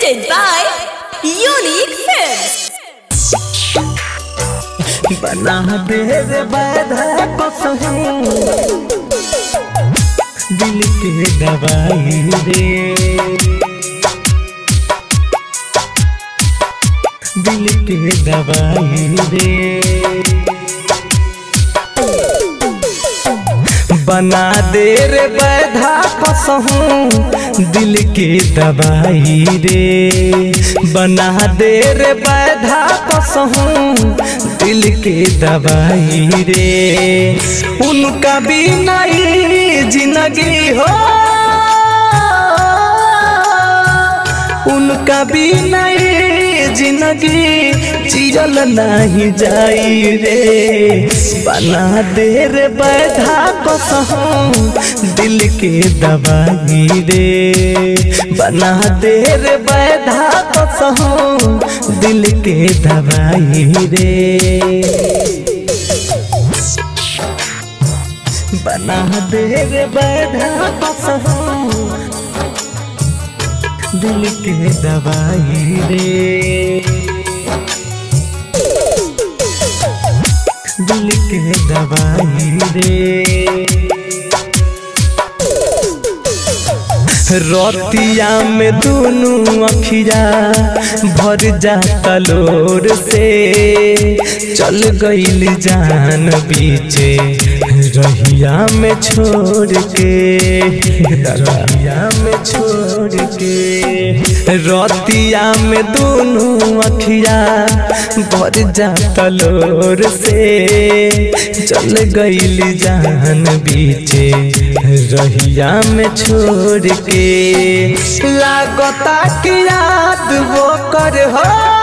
presented by Unique Films. बना दे रे बाधा कसहूं दिल के दवाई रे दिल के दवाई रे बना दे रे बैधा कसहूं दिल के दवाई रे बना दे रे बैधा कसहूं दिल के दवाई रे उनका भी नहीं जिंदगी हो उनका भी नहीं जिंदगी जियल नहीं जाई रे बना दे रे बैधा कसहूं दिल के दवाई रे बना दे रे बैधा कसहूं दिल के दवाई रे बना दे रे बैधा कसहूं दिल के दवाई रे दिल के दवाई रे रतिया में दोनों अखिया भर जाता लोर से चल गईल जान पीछे रहिया में छोड़ के रहिया में छोड़ के रतिया में दोनों अखिया भर जाता लोर से चल गईल जान बीचे रहिया में छोड़ के लागता कि याद वो कर हो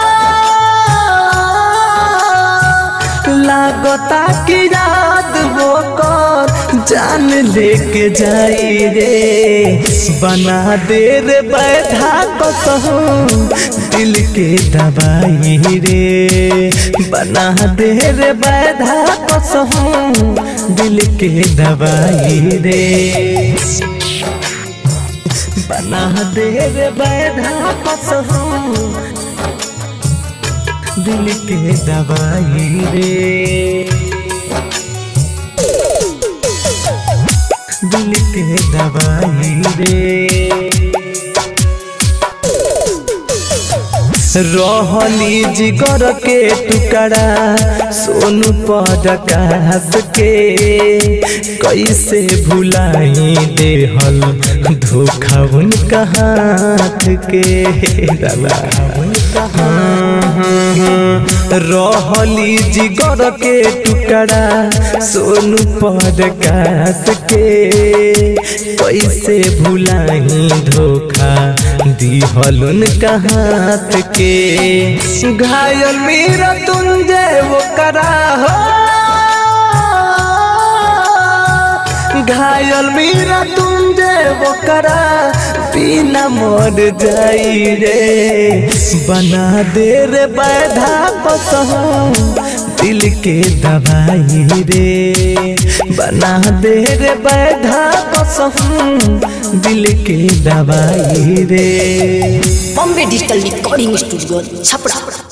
लागता कि याद वो कर जान लेके जाई रे बना दे रे बैठा कसहूं दिल के दवाई रे बना दे रे बैठा कसहूं दिल के दवाई रे बना दे रे बैठा कसहूं दिल के दवाई रे दिल के दवाई रे रहली जिगर के टुकड़ा सोनू पदकाश के कैसे भुलाई देहल धोखा उनका हाथ के रहली जिगर के टुकड़ा सोनू पदकाश के कैसे भुलाई धोखा दिहल उनका हाथ के घायल मेरा तुंजे वो करा हो घायल मेरा तुंजे वो करा बिना मर जाई रे बना दे रे बैधा कसहूं दिल के दवाई रे बना दे रे बैधा कसहूं दिल के दवाई रे Bombay Digital Recording Studio, Chapra.